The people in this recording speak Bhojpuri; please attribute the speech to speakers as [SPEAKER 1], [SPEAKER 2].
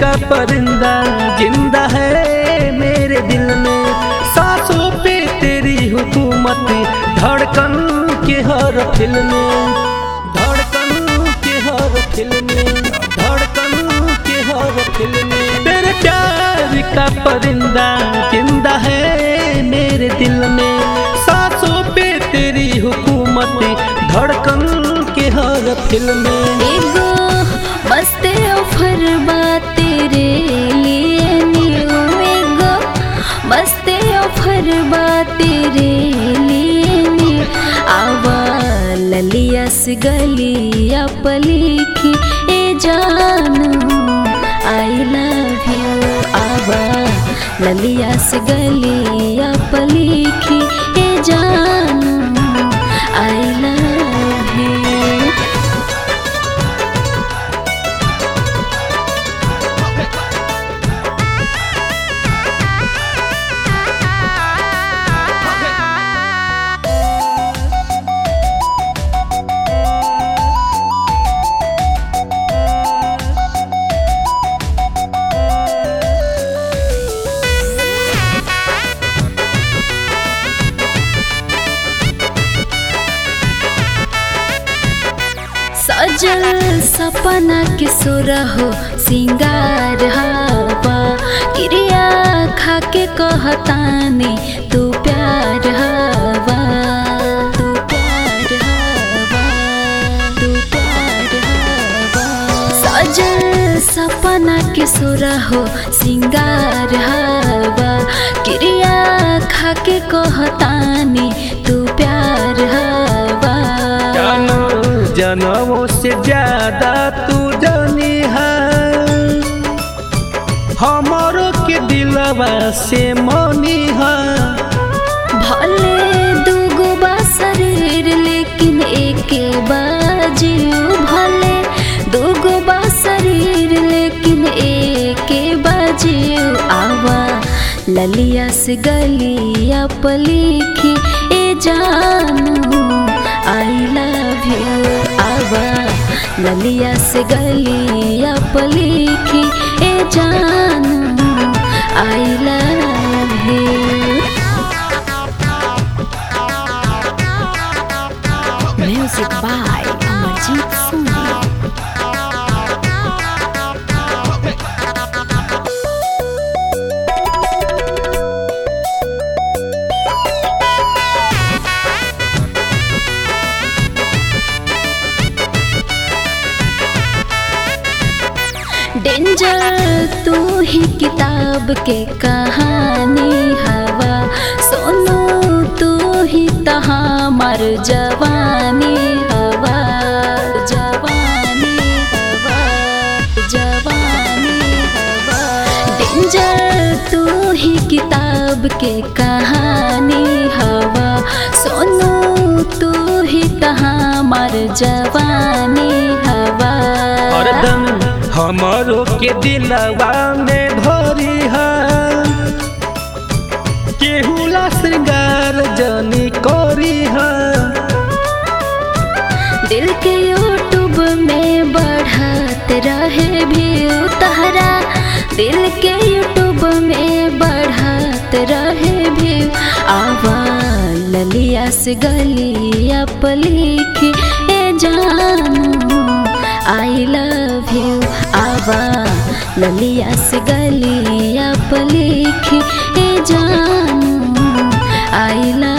[SPEAKER 1] का परिंदा जिंदा है मेरे दिल में सांसों पे तेरी हुकूमत धड़कन के हर फिल्म में धड़कन के हर फिल्म में धड़कन के हर फिल्म में तेरे प्यार का परिंदा जिंदा है मेरे दिल में सांसों पे तेरी हुकूमत धड़कन के हर फिल्म में
[SPEAKER 2] एगो मस्त ऑफर बा तेरे लिए न्यू एगो मस्त ऑफर बा तेरे लिए न्यू आवा ललिया से गलिया पलिखी ए जानू आई लव यू आवा ललिया से गलिया पलिखी ए जानू आई लव यू सजल सपना के सुरहो सिंगार हवा क्रिया खा के कहतानी तू प्यार हवा तू प्यार हवा तू प्यार हवा सजल सपना के सुरहो सिंगार हवा क्रिया खा के कहतानी तू प्यार हवा
[SPEAKER 1] जानो जनमों से ज्यादा तू जानी है हमारो के दिलवा से मनी है
[SPEAKER 2] भले दूगो बा शरीर लेकिन एके बाजियो भले दूगो बा शरीर लेकिन एके बाजियो आवा ललिया से गलिया पलिखी ए जानू आई लव यू आवा ललिया से गलिया पलिखी ए जानू I love you Music by Amarjit Soni. Danger तू ही किताब के कहानी हवा सोनू तू ही तहाँ मर जवानी हवा जवानी हवा जवानी हवा डेंजर तू ही किताब के कहानी हवा सोनू तू ही तहाँ मर जवानी हवा
[SPEAKER 1] हरदम हमारो के दिलवा में भरी है केहुला श्रृंगार जनी करी है
[SPEAKER 2] दिल के यूट्यूब में बढ़त रहे व्यू तहरा दिल के यूट्यूब में बढ़त रहे व्यू आवा ललिया से गलिया पलिखी ए जानू आई लव यू आवा ललिया से गलिया पलिखी ए जानू आई लव